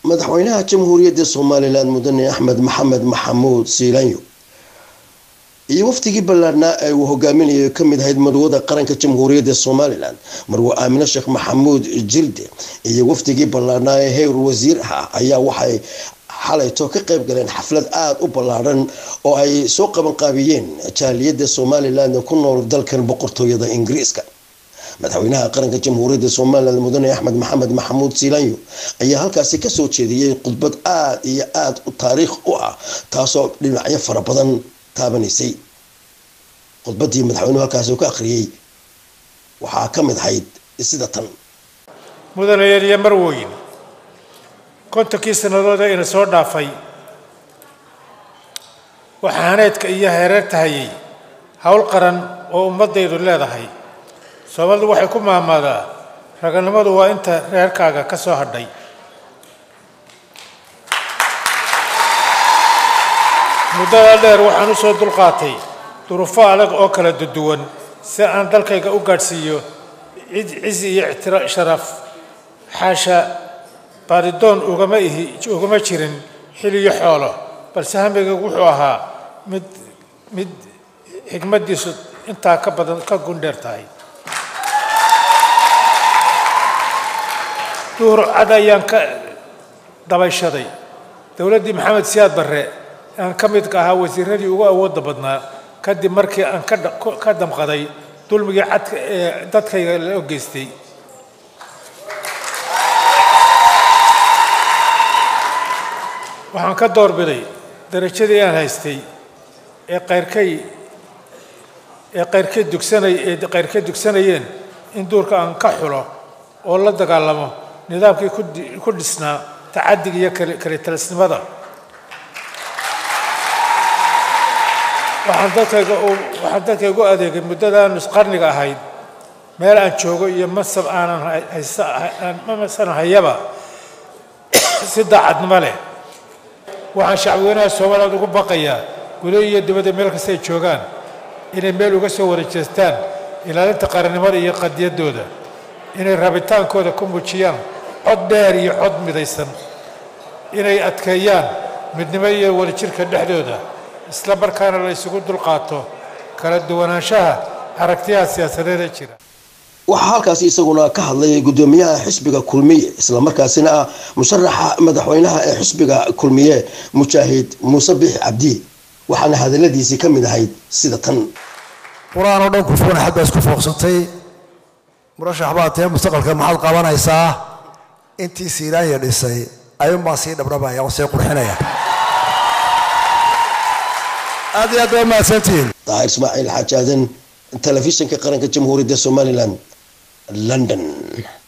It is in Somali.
madaxweynaha jamhuuriyadda somalilan mudane axmed maxamed maxamuud siilanyo iyo wafdigii ballaadhnaa ee uu hogaaminayo ka mid ahayd madwada qaranka jamhuuriyadda somalilan marwe aamine sheekh maxamuud jilde iyo wafdigii ballaadhnaa ee heer wasiir ah ayaa waxay xalayto ka qayb galeen xaflad aada u ballaadhan oo ay soo qabanqaabiyeen jaaliyadda somalilan ku nool dalkan boqortooyada ingiriiska madaxweynaha qaranka jamhuuriyadda somalilan mudane axmed maxamed maxamuud siilanyo ayaa halkaasi kasoo jeediyey khudbad aada iyo aada u taariikh u ah taasoo dhinacyo fara badan taabanaysay khudbadii madaxweynuhu halkaasi uu ka akhriyey waxaa ka mid ahayd sida tan mudanayaal iyo marwoyn kontonkii sannadood ee ina soo dhaafay waxaa haneedka iyo hereerta hayay howl qaran oo ummaddaydu leedahay soomaalidu waxay ku maamaadaa raganimadu waa inta reerkaaga ka soo hadhay muddada dheer waxaan u soo dulqaatay duruufo adag oo kala duwan si aan dalkayga u gaadhsiiyo cizi iyo ictira sharaf xaasha baaridoon ugama ihi ugama jirin xil iyo xoolo balse hamigaygu wuxuu ahaa mid mid xigmaddiisu intaa ka badan ka gundheer tahay duhur cad ayaan ka dabayshaday dowladdii maxamed siyaad barre aan ka midka ahaa wasiiradii ugu awoodda badnaa kadib markii aan ka damqaday dulmigii cadka ee dadkayga la geystay waxaan ka doorbiday darajadii aan haystay ee qayrkay ee qayrkay dugsanay ee qayrkay dugsanayeen in duurka aan ka xulo oo la dagaalamo nidaamkii ku dhisnaa tacadiga iyo kale talisnimada waxaan dadkayga waxaan dadkayga u adeegay muddada aan nusqarniga ahayd meel aan joogo iyo mansab aanan haysan hayaba si daacadnimo leh waxaan shacbweynaha soomaaliyeed ugu baqayaa gudo iyo dibadda meel kasta ay joogaan inay meel uga soo warajeestaan ilaalinta qarannimada iyo qadiyaddooda inay rabitaankooda ku muujiyaan cod dheer iyo cod midaysan inay adkeeyaan midnimo iyo wadajirka dhexdooda isla markaana la isugu dulqaato kala duwanaanshaha aragtiyaha siyaasadeed ee jira waxaa halkaasi isaguna ka hadlay gudoomiyaha xisbiga kulmiye islamarkaasina ah musharaxa madaxweynaha ee xisbiga kulmiye mujaahid muuse bixi cabdi waxaana hadaladiisii ka mid ahayd sida tan qur-aan oo dhan kufugan xad baa isku fooqsantay murashax baa tee mustaqbalka maxaad qabanaysaa intii siiraanya dhisay ayuunbaan sii dhabdhabaya oo sii qurxinaya aad iyo aad baa mahadsantihiin daahir ismaaciil xaajaadan telefishinka qaranka jamhuuriyadda somalilan london